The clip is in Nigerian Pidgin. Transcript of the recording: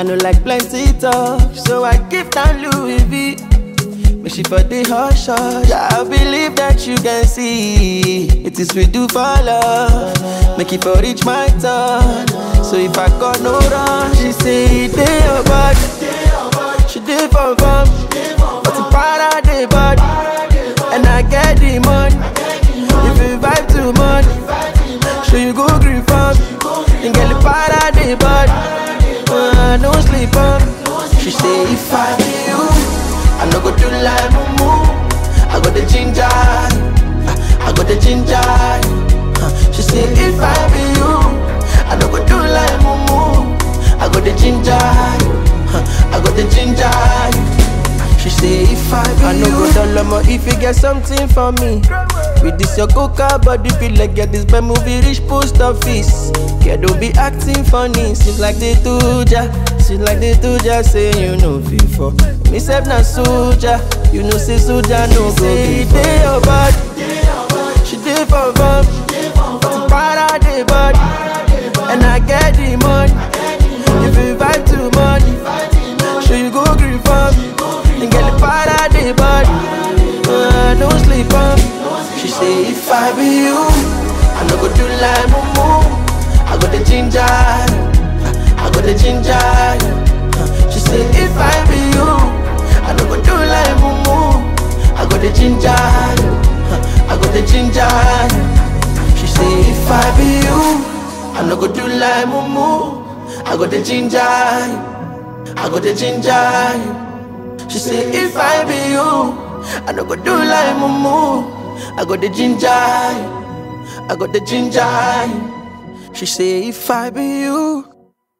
no like plenty talk, so I give down Louis V. Make she for the hush hush. I believe that you can see it is we do for love. Make it for reach my turn. So if I got no run, she say they your body. She did for fun, but the para the body, and I get the money. If you vibe too much, so you go green farm, and get the para the body. Uh, no sleep on. She say if I be you, I no go do like mumu. I got the ginger, I got the ginger. Uh, She say if I be you, I no go do like mumu. I got the ginger, I got the ginger. She say if I be I no go dull omo if you get something for me. With this your coca body feel like get this bad movie reach post office. Kid don't be acting funny, seems like they do ja. Seems like they do ja say you know for Me self na soldier, you know say soldier no go be Say your body, she did for fun. But the para the body, and I get the money. If you vibe too much, sure you go green for me. And get the para the body, uh, no sleep on. She say if I be you, I no go do like mumu. I got the ginger, I got the ginger. Uh, She say if I be you, I no go do like mumu. I got the ginger, uh, I got the ginger. She say if I be you, I no go do like mumu. I got the ginger, I got the ginger. She say if I be you, I no go do like mumu. I got the ginger, I got the ginger. She say if I be you,